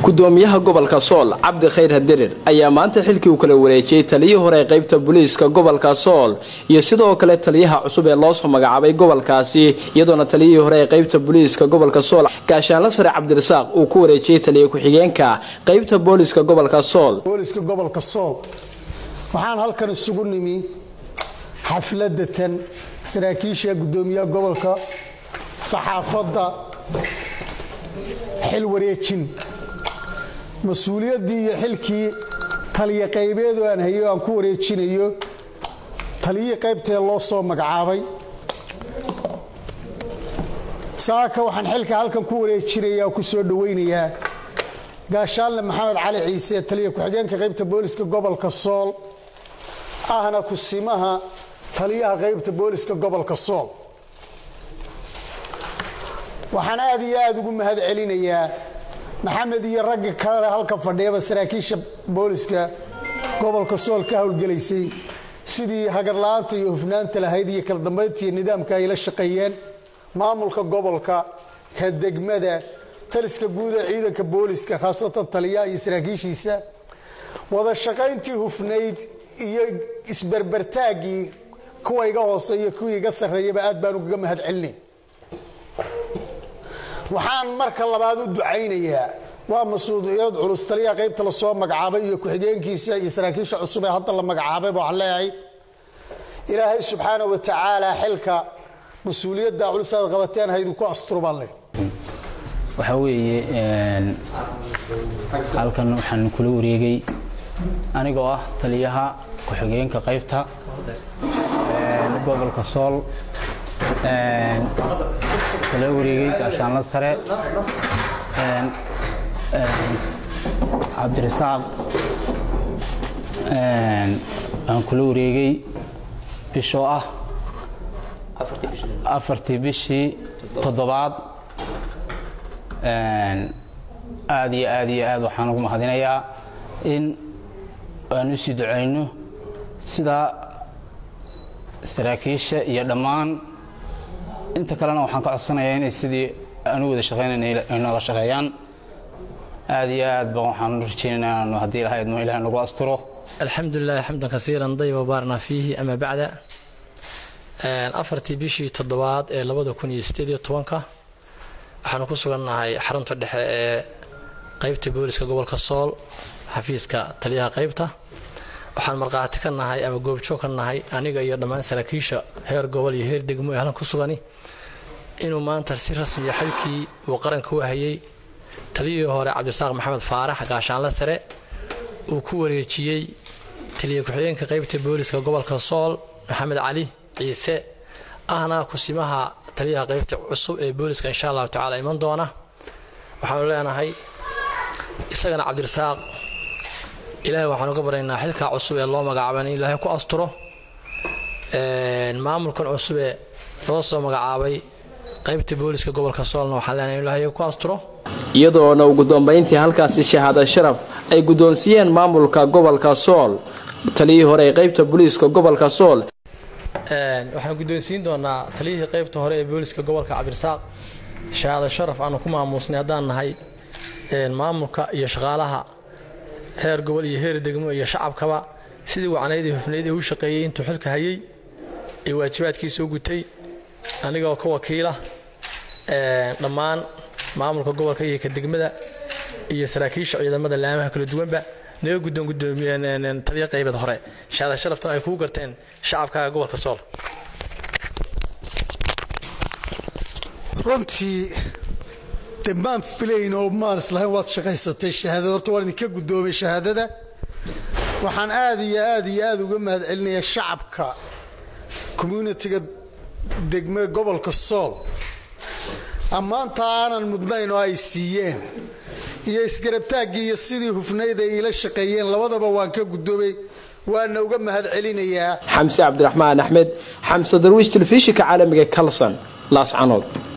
gudoomiyaha gobolka sool cabdi khayr hadirir ayaa maanta xilkii uu kala wareejiyey taliyihii hore ee qaybta booliiska gobolka sool iyo sidoo kale taliyaha cusub ee loosoo magacaabay gobolkaasi iyadoona taliyihii hore ee qaybta booliiska gobolka sool gaashaanla sare cabdirasaaq uu ku wareejiyey taliya ku-xigeenka qaybta booliiska gobolka sool booliska gobolka sool waxaan halkan isugu nimi xafladatan saraakiisha gudoomiyaha gobolka saxaafadda xil wareejin mas-uuliyaddii iyo xilkii taliya qaybeedu aan hayo aan ku wareejinayo taliyihii qaybtee loo soo magacaabay saaka waxaan xilka halkan ku wareejinayaa ku soo dhowaynayaa gaashaanle maxamed cali ciise taliya ku-xigeenka qaybta booliska gobolka sool ahna kusimaha taliyaha qaybta booliska gobolka sool waxaan aad iyo aad ugu mahad celinayaa maxamed iyo ragga kale halka fadhiyaba saraakiisha booliska gobolka sool ka howlgelaysay sidii hagarla-aanta iyo hufnaanta lahayd iyo kala dambaynta iyo nidaamka ay la shaqeeyeen maamulka gobolka ka degmada taliska guud ee ciidanka booliska khaasatan taliyaha iyo saraakiishiisa wada shaqayntii hufnayd iyo isberbertaaggii kuwa iga hooseeyo kuwii iga sarreeyaba aad baan ugaga mahad celinay waxaan marka labaad u ducaynayaa waa mas-uuliyad culus taliyaha qaybta lasoo magacaabay iyo ku-xigeenkiisa iyo saraakiisha cusub ee hadda la magacaabay waxaan leeyahay ilaahay subxaana wa tacaala xilka mas-uuliyadda culus aad qabateen haydu ku asturban leh waxaa weeye halkan waxaan kula wareegay anigoo ah taliyaha ku-xigeenka qaybta gobolka sool kala wareegay gaashaanla sare cabdirasaaq aan kula wareegay bishoo ah afartii bishii toddobaad aad iyo aad iyo aad waxaan ugu mahadinayaa in aan u sii ducayno sidaa saraakiisha iyo dhammaan inta kalena waxaan ka codsanayaa inay sidii aan u wada shaqaynayn ay noola shaqeeyaan aad iyo aad ba waxaan rajaynaynaa inaanu haddii ilahay idmo ilahay nagu asturo alxamdu lilahi xamdan kasiiran dayba baarna fiihi ama bacda afartii bishii toddobaad ee labada kun iyo sideed iyo tobanka waxaanu ku sugannahay xarunta dhexe ee qaybta booliska gobolka sool xafiiska taliyaha qaybta waxaan markhaati ka nahay ama goobjoog ka nahay aniga iyo dhammaan saraakiisha heer gobol iyo heer degmo ee halkan ku sugani inuu maanta si rasmiya xilkii uu qaranka u hayay taliyihii hore cabdirasaaq maxamed faarax gaashaanle sare uu ku wareejiyey taliya ku-xigeenka qaybta booliska gobolka sool maxamed cali ciise ahna kusimaha taliyaha qaybta cusub ee booliska insha allahu tacaala iman doona waxaanu leenahay isagana cabdirasaaq ilaahay waxaan uga baryaynaa xilkaa cusub ee loo magacaaba in ilaahay ku asturo maamulkan cusub ee loo soo magacaabay qaybta booliska gobolka soolna waxaan leenahay in ilaahay ku asturo iyadoona ugu dambayntii halkaasi shahaada sharaf ay guddoonsiiyeen maamulka gobolka sool taliyihii hore ee qaybta booliiska gobolka sool waxaan guddoonsiin doonaa taliyihii qaybta hore ee booliska gobolka cabdirasaaq shahaada sharaf aanu ku maamuusnay haddaan nahay maamulka iyo shaqaalaha heer gobol iyo heer degmo iyo shacabkaba sidii wacnayd ee hufnayd ee u shaqeeyey intuu xilka hayay ee waajibaadkiisa u gutay anigoo ka wakiila dhammaan maamulka gobolka iyo ka degmada iyo saraakiisha ciidamada laamaha kala duwanba naga guddoon guddoomiyeen taliya qaybeed hore shaada sharaftan ay kuu garteen shacabkaaga gobolka sool runtii de maan filayn oo maan islahayn waad shaqaysatay shahaadada horta waan idinka guddoomay shahaadada waxaan aad iyo aad iyo aad uga mahad celinayaa shacabka communitiga degme gobolka sool ammaanta aanan mudnayn oo ay siiyeen iyo isgarabtaaggii iyo sidii hufnayd ay iila shaqeeyeen labadaba waan ka guddoomay waana uga mahad celinayaa xamse cabdiraxmaan axmed xamse darwiish telefishinka caalamiga kalson laascanood